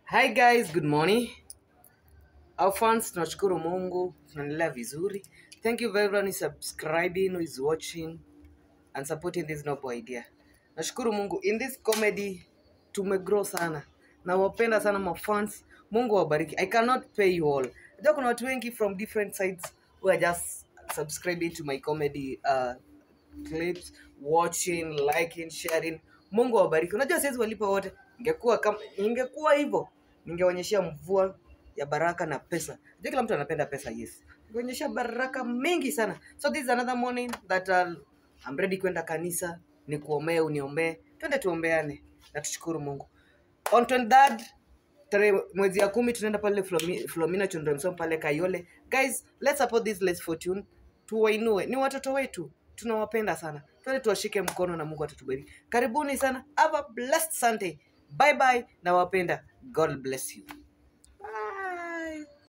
Hi guys, good morning. Our fans, tunashukuru Mungu, tunaendelea vizuri. Thank you for everyone who is subscribing, who is watching and supporting this noble idea. Nashukuru Mungu, in this comedy tumegrow sana. Nawapenda sana my fans. Mungu awabariki. I cannot pay you all. Najua kuna watu wengi from different sides who are just subscribing to my comedy uh, clips, watching, liking, sharing. Mungu awabariki. Unajua siwezi walipa wote. Ingekuwa kama ingekuwa hivyo, ningeonyeshia mvua ya baraka na pesa. Unajua kila mtu anapenda pesa, yes. Ningeonyesha baraka mingi sana. So this is another morning that uh, I'm ready kwenda kanisa, nikuombee, uniombee. Twende tuombeane na tushukuru Mungu. On 23rd tarehe mwezi ya kumi tunaenda pale Flomi- Flomina Children's Home pale Kayole. Guys, let's support this Less Fortune. Tuwainue. Ni watoto wetu. Tunawapenda sana. Twende tuwashike mkono na Mungu atatubariki. Karibuni sana. Have a blessed Sunday. Bye bye. Nawapenda. God bless you.